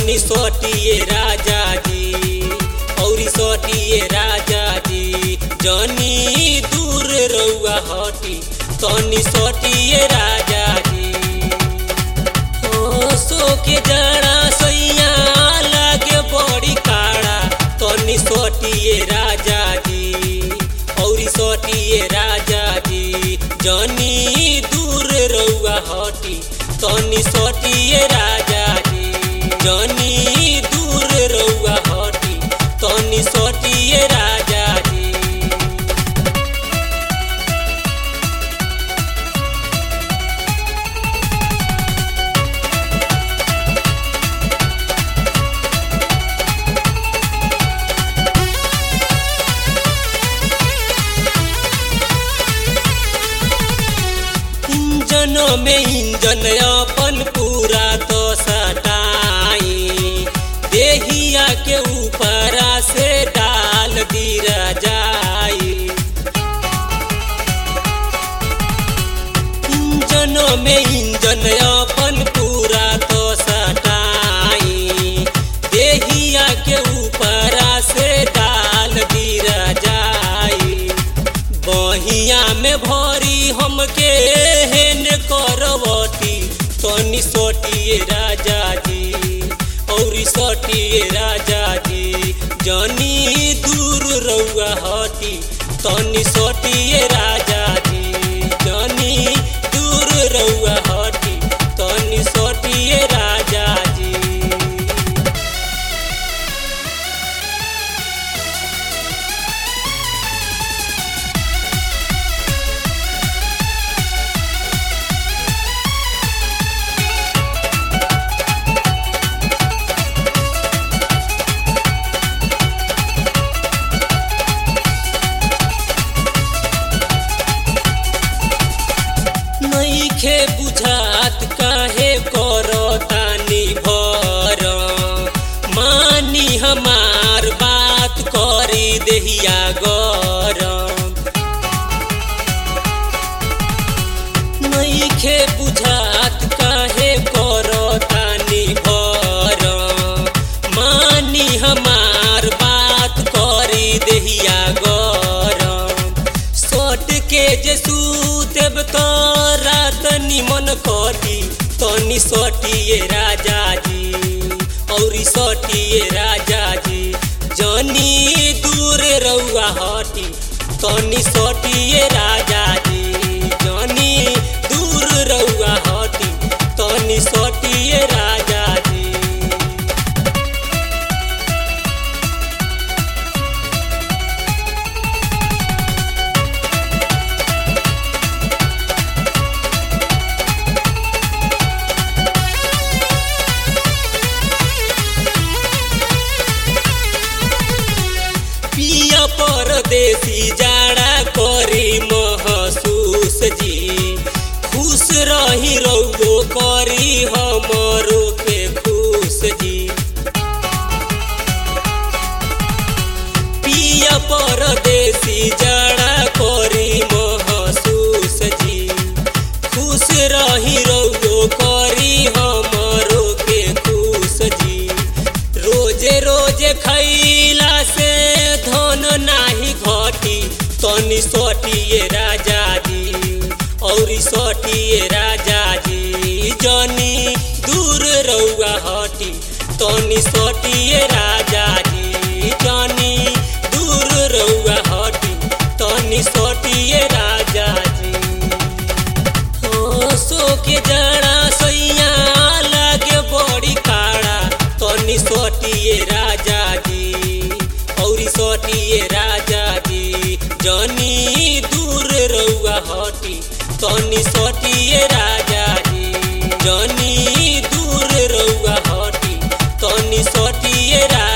जनी सोटिए राजा जी औरी सोटिए राजा जी जनी दूर रउआ हटी तनी सोटिए राजा जी ओ सो के जाड़ा सैया लागे बड़ी काड़ा तनी सोटिए राजा जी औरी सोटिए राजा जी जनी दूर रउआ हटी तनी सोटिए राजा जी जनी दूर रउआ हटी तनी सोटिए राजा जी इंजन में इंजन अपन पूरा तो सटाई देहिया के ऊपर से डाल दिया जाई इंजन में इंजन अपन पूरा तो सटाई देहिया के ऊपर से डाल दिया जाई बहिया में भरी हमके हेन करवती तनी सोटिए राजा जी औरी सोटिए राजा जी जनी दूर रउआ हटी तनी सोटिए राजा जी जनी दूर रउआ हटी तनी सोटिए राजा जी नईखे बुझात काहे करतानी भर मानी हमार बात करी देहिया गरम नईखे बुझात काहे करतानी भर मानी हमार बात करी देहिया गरम सोट के जे सूतेब तो रात निमन कटी तनी सोटिए राजा जी औरी सोटिए राजा जी जनी दूर रउआ हटी तनी सोटिए राजा जी जनी दूर रउआ हटी तनी सोटिए राजा जी पिया परदेसी जाड़ा करी महसूस जी खुश रही रउगो करी हमरो के खुश जी पिया परदेसी जाड़ा करी महसूस जी खुश रही रउगो करी हमरो के खुश जी रोजे रोजे खैला से धन नाही घटी तनी सोटिए राजा जी औरी सोटिए राजा जी जनी दूर रउआ हटी तनी सोटिए राजा जी जनी दूर रउआ हटी तनी सोटिए राजा जी हो सो के जाड़ा सैया लागे बड़ी काड़ा तनी सोटिए राजा जी औरी सोटिए राजा जी जनी दूर रउआ हटी तनी सोटिए राजा जी जनी दूर रउआ हटी तनी सोटिए राजा